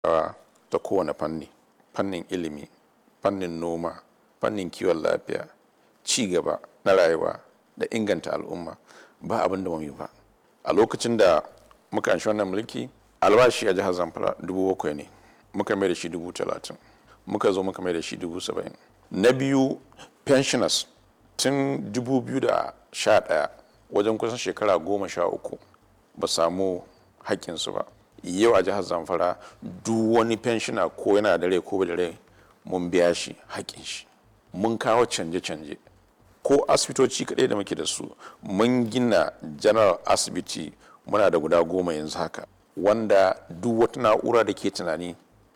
ta kowane fanni fannin ilimi fannin noma fannin kiwon lafiya ci gaba na rayuwa da inganta al'umma ba abin da mu yi ba a lokacin da muka anshi wannan mulki albashi a jihar zamfara dubu bakwai ne muka mai da shi dubu talatin muka zo muka mai da shi dubu saba'in na biyu pensioners tun dubu biyu da sha ɗaya wajen kusan shekara goma sha uku ba samu haƙƙinsu ba yau a jihar zamfara duk wani pensioner ko yana da rai ko da rai mun biya shi haƙƙin shi mun kawo canje-canje ko asibitoci kaɗai da muke da su mun gina general asibiti muna da guda goma yanzu haka wanda duk wata na'ura da ke tunani